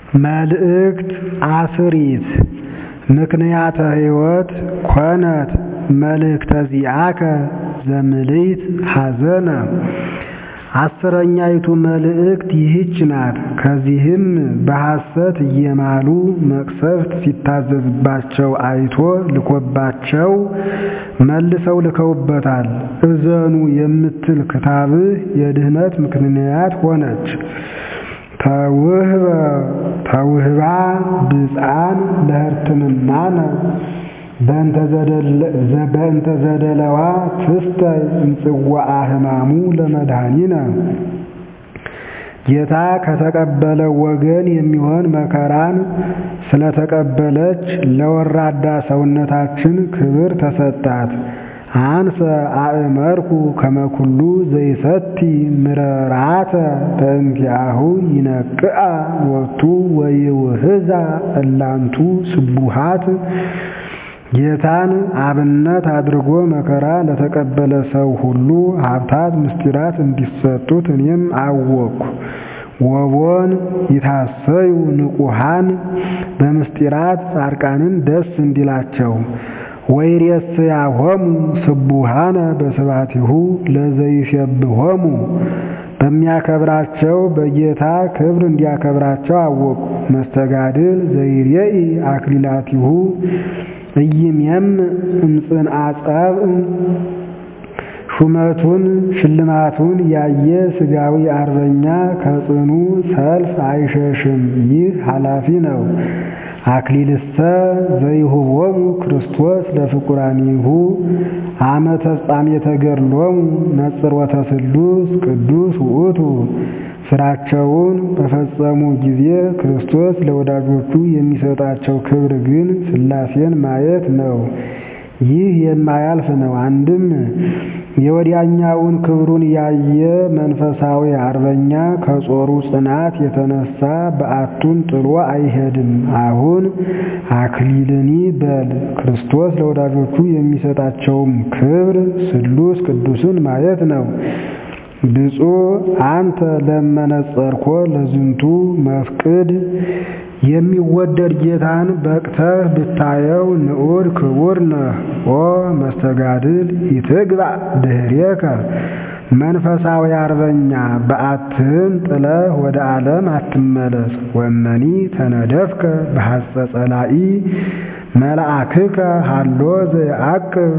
መልእክት አስሪት ምክንያተ ሕይወት ኮነት መልእክተ ዚአከ ዘምልዕት ሐዘነ አስረኛይቱ መልእክት ይህች ናት። ከዚህም በሐሰት እየማሉ መቅሰፍት ሲታዘዝባቸው አይቶ ልኮባቸው መልሰው ልከውበታል። እዘኑ የምትል ክታብህ የድኅነት ምክንያት ሆነች። ተውህባ ብፅዓን ለሕርትምናነ በእንተ ዘደለዋ ትስተይ እምጽዋዓ ሕማሙ ለመድኃኒነ ጌታ ከተቀበለው ወገን የሚሆን መከራን ስለተቀበለች ለወራዳ ሰውነታችን ክብር ተሰጣት። አንሰ አእመርኩ ከመኩሉ ዘይሰቲ ምረራተ በእንቲአሁ ይነቅአ ሎቱ ወይውህዛ እላንቱ ስቡሃት ጌታን አብነት አድርጎ መከራ ለተቀበለ ሰው ሁሉ ሀብታት ምስጢራት እንዲሰጡት እኔም አወቅኩ። ወቦን ይታሰዩ ንቁሃን በምስጢራት ጻድቃንን ደስ እንዲላቸው ወይሬስያሆሙ ስቡሃነ በስብሐቲሁ ለዘይሴብሖሙ በሚያከብራቸው በጌታ ክብር እንዲያከብራቸው አወቁ። መስተጋድል ዘይሬኢ አክሊላቲሁ እይሜም እምፅንዐ ጸብእ ሹመቱን ሽልማቱን ያየ ሥጋዊ አርበኛ ከጽኑ ሰልፍ አይሸሽም። ይህ ኃላፊ ነው። አክሊልሰ ዘይሁቦሙ ክርስቶስ ለፍቁራኒሁ አመ ተፍጻሜተ ገድሎሙ ነጽሮተ ስሉስ ቅዱስ ውእቱ ስራቸውን በፈጸሙ ጊዜ ክርስቶስ ለወዳጆቹ የሚሰጣቸው ክብር ግን ሥላሴን ማየት ነው። ይህ የማያልፍ ነው። አንድም የወዲያኛውን ክብሩን ያየ መንፈሳዊ አርበኛ ከጾሩ ጽናት የተነሳ በዓቱን ጥሎ አይሄድም። አሁን አክሊልኒ በል ክርስቶስ ለወዳጆቹ የሚሰጣቸውም ክብር ስሉስ ቅዱስን ማየት ነው። ብፁዕ አንተ ለመነጸርኮ ለዝንቱ መፍቅድ የሚወደድ ጌታን በቅተህ ብታየው ንዑድ ክቡር ነህ። ኦ መስተጋድል ይትግባእ ድኅሬከ መንፈሳዊ አርበኛ በዓትህን ጥለህ ወደ ዓለም አትመለስ። ወመኒ ተነደፍከ በሐጸ ጸላኢ መልአክከ ሃሎ ዘየዐቅብ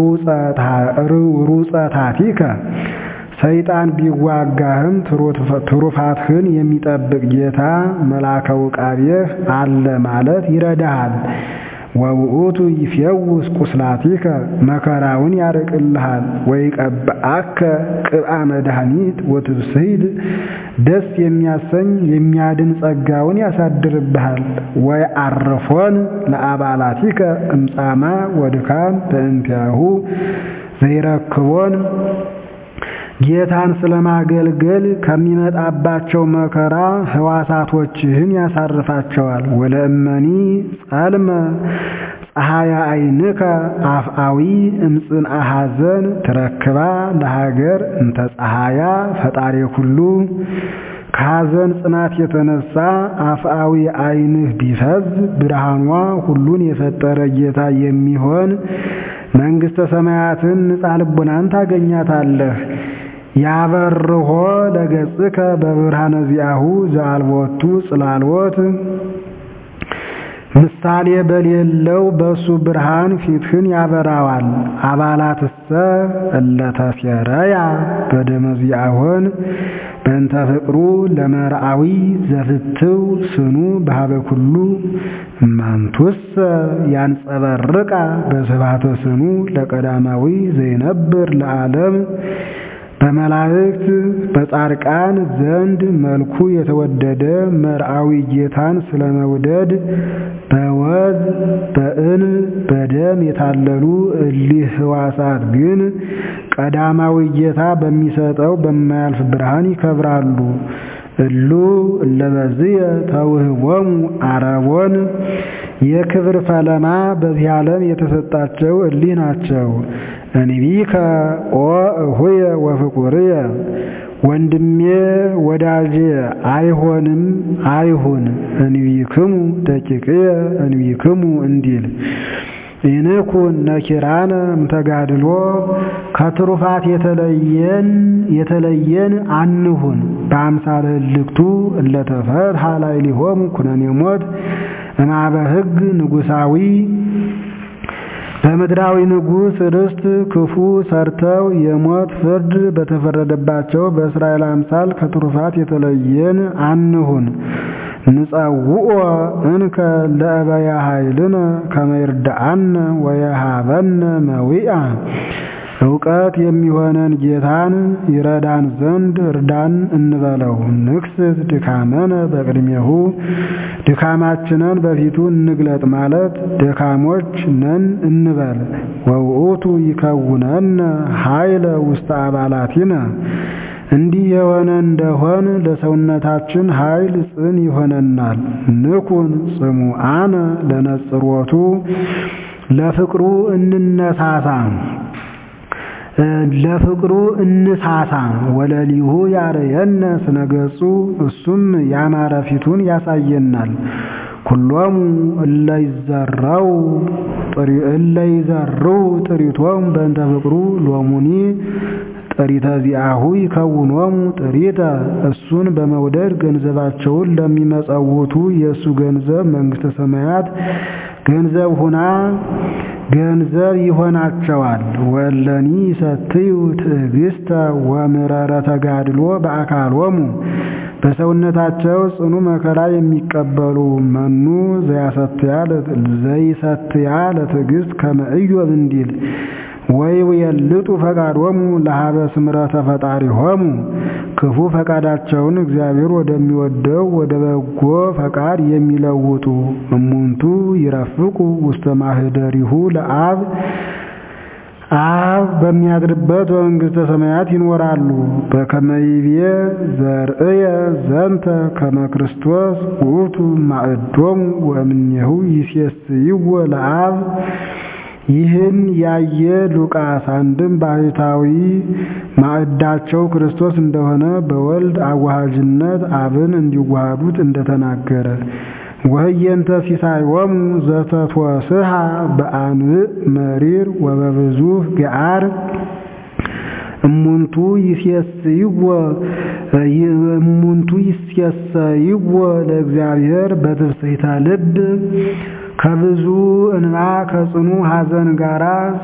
ሩጸታቲከ ሰይጣን ቢዋጋህም ትሩፋትህን የሚጠብቅ ጌታ መልአከ ውቃቤህ አለ ማለት ይረዳሃል። ወውእቱ ይፌውስ ቁስላቲከ መከራውን ያርቅልሃል። ወይቀብአከ ቅብአ መድኃኒት ወትብስሂድ ደስ የሚያሰኝ የሚያድን ጸጋውን ያሳድርብሃል። ወይ አርፎን ለአባላቲከ እምጻማ ወድካም በእንቲአሁ ዘይረክቦን ጌታን ስለማገልገል ከሚመጣባቸው መከራ ሕዋሳቶችህን ያሳርፋቸዋል። ወለእመኒ ጸልመ ፀሐያ ዓይንከ አፍአዊ እምጽንዐ ሐዘን ትረክባ ለሀገር እንተ ፀሐያ ፈጣሪ ኩሉ ከሐዘን ጽናት የተነሳ አፍአዊ ዓይንህ ቢፈዝ ብርሃኗ ሁሉን የፈጠረ ጌታ የሚሆን መንግሥተ ሰማያትን ንጻ ልቡናን ታገኛታለህ። ያበርሆ ለገጽከ በብርሃነ ዚአሁ ዘአልቦቱ ጽላልወት ምሳሌ በሌለው በሱ ብርሃን ፊትህን ያበራዋል። አባላትሰ እለተሴረያ በደመ ዚአሆን በእንተ ፍቅሩ ለመርአዊ ዘፍትው ስኑ በሀበ ኩሉ እማንቱሰ ያንጸበርቃ በስብሐተ ስኑ ለቀዳማዊ ዘይነብር ለዓለም በመላእክት በጻድቃን ዘንድ መልኩ የተወደደ መርአዊ ጌታን ስለመውደድ በወዝ በእን በደም የታለሉ እሊህ ሕዋሳት ግን ቀዳማዊ ጌታ በሚሰጠው በማያልፍ ብርሃን ይከብራሉ። እሉ እለበዝየ ተውህቦሙ አረቦን የክብር ፈለማ በዚህ ዓለም የተሰጣቸው እሊህ ናቸው። እንቢከ ኦ እሁየ ወፍቁርየ ወንድሜ ወዳጄ አይሆንም አይሁን እንቢክሙ ደቂቅየ እንቢክሙ እንዲል ኢንኩን ነኪራነ እምተጋድሎ ከትሩፋት የተለየን የተለየን አንሁን በአምሳለ እልክቱ እለተፈትሐ ላዕሌሆሙ ኩነኔ ሞት እምኀበ ሕግ ንጉሣዊ በምድራዊ ንጉሥ ርስት ክፉ ሰርተው የሞት ፍርድ በተፈረደባቸው በእስራኤል አምሳል ከትሩፋት የተለየን አንሁን። ንጸውዖ እንከ ለእበያ ኃይልነ ከመ ይርድአነ ወየሃበነ መዊአ እውቀት የሚሆነን ጌታን ይረዳን ዘንድ እርዳን እንበለው። ንክስት ድካመነ በቅድሜሁ ድካማችንን በፊቱ እንግለጥ ማለት ደካሞች ነን እንበል። ወውእቱ ይከውነነ ኃይለ ውስተ አባላቲነ እንዲህ የሆነ እንደሆን ለሰውነታችን ኃይል ጽን ይሆነናል። ንኩን ጽሙዓነ ለነጽሮቱ ለፍቅሩ እንነሳሳ ለፍቅሩ እንሳሳ ወለሊሁ ያረየነ ስነገጹ እሱም ያማረ ፊቱን ያሳየናል። ኩሎሙ እለይዘራው እለይዘርው ጥሪቶም በእንተ ፍቅሩ ሎሙኒ ጥሪተ ዚአሁ ይከውኖሙ ጥሪተ እሱን በመውደድ ገንዘባቸውን ለሚመጸውቱ የእሱ ገንዘብ መንግሥተ ሰማያት ገንዘብ ሁና ገንዘብ ይሆናቸዋል። ወለኒ ሰትዩ ትዕግስተ ወምረረ ተጋድሎ በአካሎሙ በሰውነታቸው ጽኑ መከራ የሚቀበሉ መኑ ዘይሰትያ ለትዕግስት ከመ ኢዮብ እንዲል ወይ የልጡ ፈቃዶሙ ለሀበ ስምረተ ፈጣሪሆሙ ክፉ ፈቃዳቸውን እግዚአብሔር ወደሚወደው ወደ በጎ ፈቃድ የሚለውጡ እሙንቱ ይረፍቁ ውስተ ማህደሪሁ ለአብ አብ በሚያድርበት በመንግሥተ ሰማያት ይኖራሉ። በከመይቤ ዘርእየ ዘንተ ከመ ክርስቶስ ውእቱ ማዕዶሙ ወእምኔሁ ይሴስይዎ ለአብ ይህን ያየ ሉቃስ አንድም ባህታዊ ማዕዳቸው ክርስቶስ እንደሆነ በወልድ አዋሃጅነት አብን እንዲዋሃዱት እንደተናገረ ወህየንተ ሲሳይወሙ ዘተትወስሃ በአንብዕ መሪር ወበብዙህ ገዓር እሙንቱ ይሴስይዎ እሙንቱ ይሴሰይዎ ለእግዚአብሔር በትፍስሕተ ልብ ከብዙ እንባ ከጽኑ ሐዘን ጋር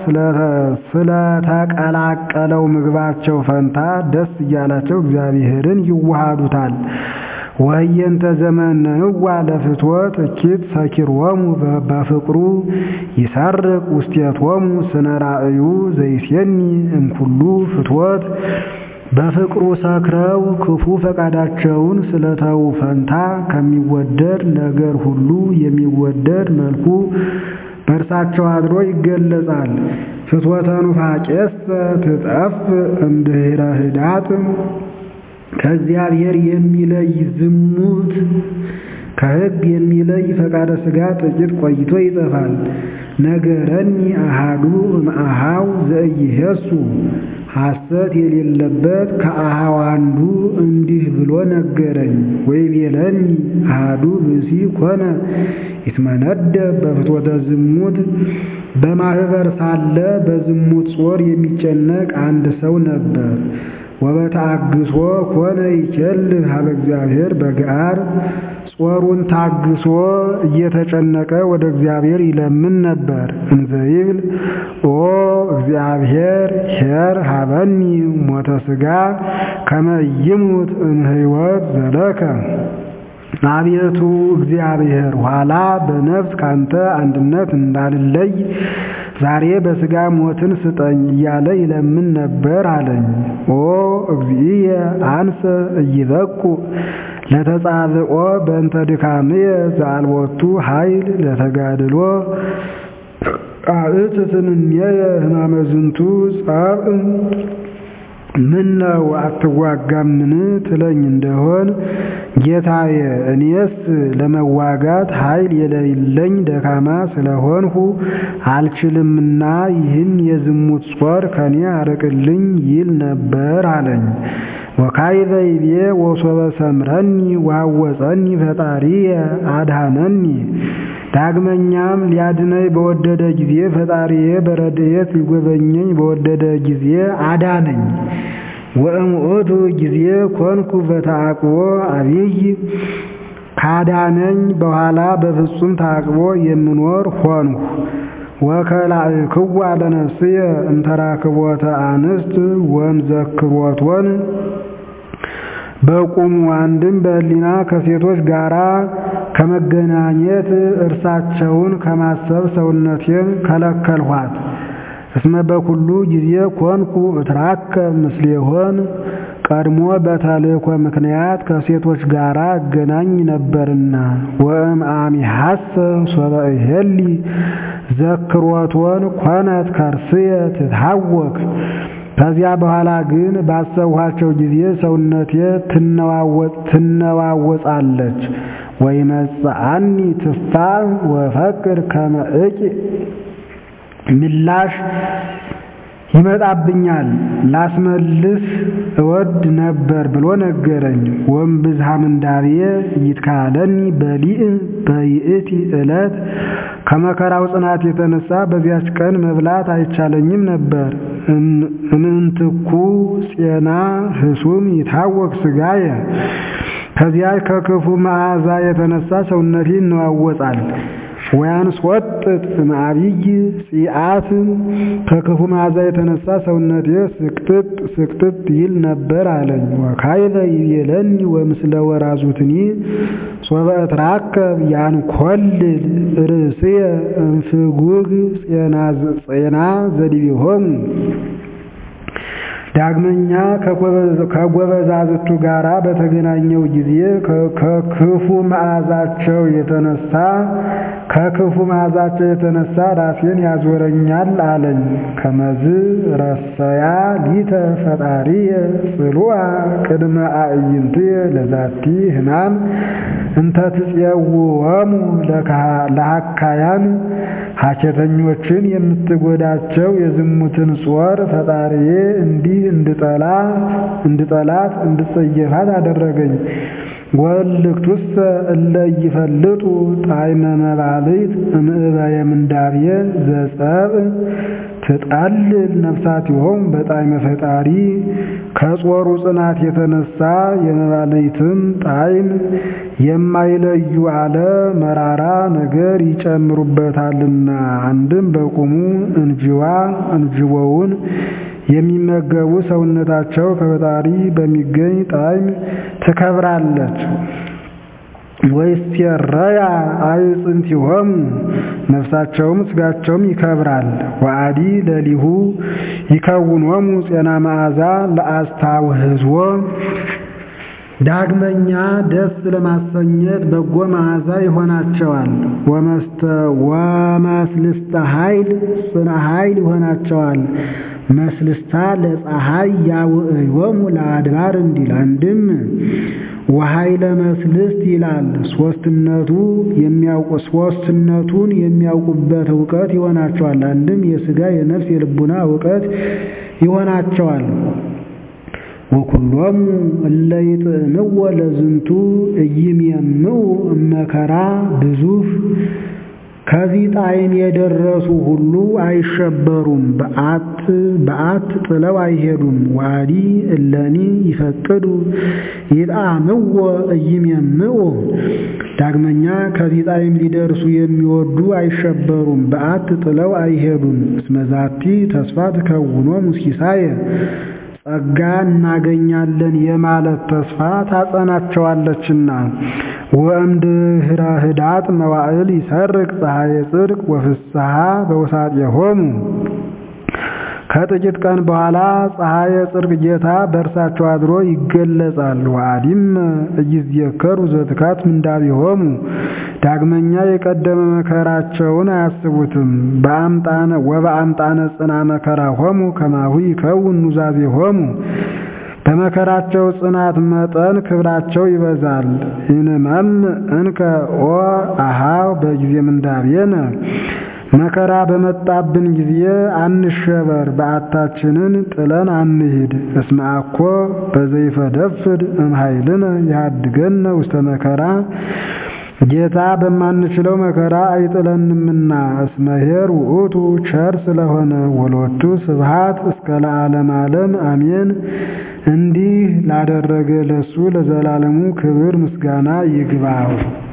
ስለተቀላቀለው ምግባቸው ፈንታ ደስ እያላቸው እግዚአብሔርን ይዋሃዱታል። ወህየንተ ዘመነንዋ ለፍትወት እኪት ሰኪሮሙ በፍቅሩ ይሰርቅ ውስቴቶሙ ስነ ራእዩ ዘይሴኒ እምኩሉ ፍትወት በፍቅሩ ሰክረው ክፉ ፈቃዳቸውን ስለተው ፈንታ ከሚወደድ ነገር ሁሉ የሚወደድ መልኩ በእርሳቸው አድሮ ይገለጻል። ፍትወተ ኑፋቄሰ ትጠፍ እምድኅረ ህዳጥ ከእግዚአብሔር የሚለይ ዝሙት ከሕግ የሚለይ ፈቃደ ሥጋ ጥቂት ቆይቶ ይጠፋል። ነገረኒ አሃዱ እምአሃው ዘኢይሄሱ ሐሰት የሌለበት ከአሃው አንዱ እንዲህ ብሎ ነገረኝ። ወይቤለኒ አሃዱ ብእሲ ኮነ ይትመነደብ በፍትወተ ዝሙት በማኅበር ሳለ በዝሙት ጾር የሚጨነቅ አንድ ሰው ነበር። ወበተአግሶ ኮነ ይኬልህ ሀበ እግዚአብሔር በገዓር ጾሩን ታግሶ እየተጨነቀ ወደ እግዚአብሔር ይለምን ነበር። እንዘ ይብል ኦ እግዚአብሔር ኄር ሀበኒ ሞተ ሥጋ ከመ ይሙት እምሕይወት ዘለከ አቤቱ እግዚአብሔር ኋላ በነፍስ ካንተ አንድነት እንዳልለይ ዛሬ በሥጋ ሞትን ስጠኝ እያለ ይለምን ነበር አለኝ። ኦ እግዚእየ አንሰ እይበቁ ለተጻብኦ በእንተ ድካምየ ዘአልቦቱ ኃይል ለተጋድሎ አእትትንኔየ ሕማመ ዝንቱ ጻብእ ምን ነው አትዋጋምን ትለኝ እንደሆን ጌታዬ፣ እኔስ ለመዋጋት ኃይል የሌለኝ ደካማ ስለሆንሁ አልችልምና ይህን የዝሙት ጾር ከኔ አርቅልኝ ይል ነበር አለኝ። ወካዕበ ይቤ ወሶበ ሰምረኒ ወሐወፀኒ ፈጣሪየ አድኀነኒ። ዳግመኛም ሊያድነኝ በወደደ ጊዜ ፈጣሪዬ በረድኤት ሊጎበኘኝ በወደደ ጊዜ አዳነኝ። ወእምዑቱ ጊዜ ኮንኩ በተዓቅቦ አብይ ካዳነኝ በኋላ በፍጹም ተዓቅቦ የምኖር ሆንሁ። ወከላእክዋ ለነፍስየ እምተራክቦተ አንስት ወእምዘክሮቶን በቁሙ አንድም በሕሊና ከሴቶች ጋራ ከመገናኘት እርሳቸውን ከማሰብ ሰውነቴን ከለከልኋት። እስመ በኩሉ ጊዜ ኮንኩ እትራከብ ምስሌሆን ቀድሞ በተልእኮ ምክንያት ከሴቶች ጋር እገናኝ ነበርና። ወእም አሚሐሰ ሶበ እሄሊ ዘክሮቶን ኮነት ከርስየ ትታወክ። ከዚያ በኋላ ግን ባሰብኋቸው ጊዜ ሰውነቴ ትነዋወጻለች። ወይመጽአኒ ትፋዕ ወፈቅር ከመ እቂ ምላሽ ይመጣብኛል ላስመልስ እወድ ነበር ብሎ ነገረኝ። ወእምብዝሃ ምንዳቤየ ይትካለኒ በሊእ በይእቲ ዕለት ከመከራው ጽናት የተነሳ በዚያች ቀን መብላት አይቻለኝም ነበር። እምንትኩ ፄና ህሱም ይታወቅ ሥጋየ ከዚያች ከክፉ መዓዛ የተነሳ ሰውነቴ ይነዋወጻል። ወያንስወጥጥ እምአብይ ጺአት ከክፉ መዓዛ የተነሳ ሰውነቴ ስክትት ስክትት ይል ነበር አለኝ። ወካዕበ ይቤለኒ ወምስለ ወራዙትኒ ሶበ እትራከብ ያንኰልል ርእስየ እምፍጉግ ፄና ዘዲቤሆሙ ዳግመኛ ከጎበዛዝቱ ጋራ በተገናኘው ጊዜ ከክፉ መዓዛቸው የተነሳ ከክፉ መዓዛቸው የተነሳ ራሴን ያዞረኛል አለኝ። ከመዝ ረሰያ ሊተ ፈጣሪየ ጽሉአ ቅድመ አዕይንትየ ለዛቲ ሕማም እንተ ትፄውዖሙ ለሐካያን ሐኬተኞችን የምትጎዳቸው የዝሙትን ጾር ፈጣሪዬ እንዲህ እንድጠላ እንድጠላት እንድጸየፋት አደረገኝ። ወልክቱሰ እለ ይፈልጡ ጣዕመ መባልት እምዕበየ ምንዳብየ ዘጸብእ ትጠልል ነፍሳቲሆሙ በጣዕመ ፈጣሪ ከጾሩ ጽናት የተነሳ የመባልትን ጣዕም የማይለዩ አለ መራራ ነገር ይጨምሩበታልና። አንድም በቁሙ እንጅዋ እንጅቦውን የሚመገቡ ሰውነታቸው ከፈጣሪ በሚገኝ ጣዕም ትከብራለች። ወይሴረያ አዕጽምቲሆሙ ነፍሳቸውም ሥጋቸውም ይከብራል። ወአዲ ለሊሁ ይከውኖሙ ፄና መዓዛ ለአስታውህዝዎ ዳግመኛ ደስ ለማሰኘት በጎ መዓዛ ይሆናቸዋል። ወመስልስተ ኃይል ጽና ኃይል ይሆናቸዋል። መስልስታ ለፀሐይ ያውዕዮሙ ለአድባር እንዲል አንድም ወኃይለ መስልስት ይላል። ሶስትነቱ የሚያውቁ ሶስትነቱን የሚያውቁበት እውቀት ይሆናቸዋል። አንድም የሥጋ የነፍስ የልቡና እውቀት ይሆናቸዋል። ወኩሎሙ እለ ይጥዕምዎ ለዝንቱ ኢይሜምዑ እመከራ ብዙፍ ከዚህ ጣዕም የደረሱ ሁሉ አይሸበሩም፣ በአት በአት ጥለው አይሄዱም። ዋዲ እለኒ ይፈቅዱ ይጣዕምዎ ኢይሜምዑ ዳግመኛ ከዚህ ጣዕም ሊደርሱ የሚወዱ አይሸበሩም፣ በአት ጥለው አይሄዱም። እስመ ዛቲ ተስፋ ትከውኖሙ ሲሳየ ጸጋ እናገኛለን የማለት ተስፋ ታጸናቸዋለችና። ወእምድኅረ ኅዳጥ መዋዕል ይሰርቅ ፀሐየ ጽድቅ ወፍስሐ በውሳጤሆሙ ከጥቂት ቀን በኋላ ፀሐየ ጽድቅ ጌታ በእርሳቸው አድሮ ይገለጻል። ወአዲም እይዝየከሩ ዘትካት ምንዳቢሆሙ ዳግመኛ የቀደመ መከራቸውን አያስቡትም። በአምጣነ ወበአምጣነ ጽና መከራሆሙ ከማሁ ይከውን ኑዛዜሆሙ በመከራቸው ጽናት መጠን ክብራቸው ይበዛል። ኢንመም እንከ ኦ አሃው በጊዜ ምንዳቤነ መከራ በመጣብን ጊዜ አንሸበር፣ በዓታችንን ጥለን አንሂድ። እስመ አኮ በዘይፈደፍድ እምኃይልነ ይሃድገነ ውስተ መከራ ጌታ በማንችለው መከራ አይጥለንምና። እስመ ኄር ውእቱ ቸር ስለሆነ ወሎቱ ስብሐት እስከ ለዓለም ዓለም አሜን። እንዲህ ላደረገ ለሱ ለዘላለሙ ክብር ምስጋና ይግባው።